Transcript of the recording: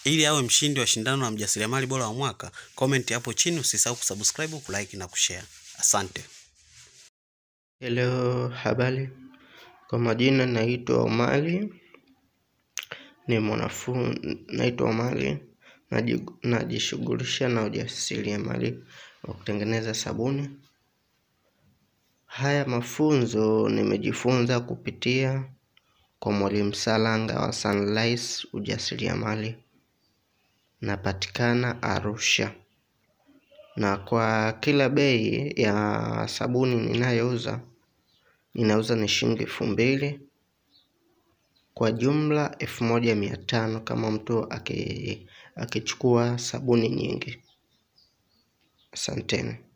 ili awe mshindi wa shindano la mjasiriamali bora wa mwaka, comment hapo chini, usisahau kusubscribe, kulike na kushare. Asante. Hello, habari. Kwa majina naitwa Omari, ni mwanafunzi. Naitwa Omari, naji- najishughulisha na ujasiriamali wa kutengeneza sabuni. Haya mafunzo nimejifunza kupitia kwa Mwalimu Salanga wa Sunrise Ujasiriamali, napatikana Arusha, na kwa kila bei ya sabuni ninayouza ninauza ni shilingi elfu mbili kwa jumla elfu moja mia tano kama mtu aki- akichukua sabuni nyingi. Asanteni.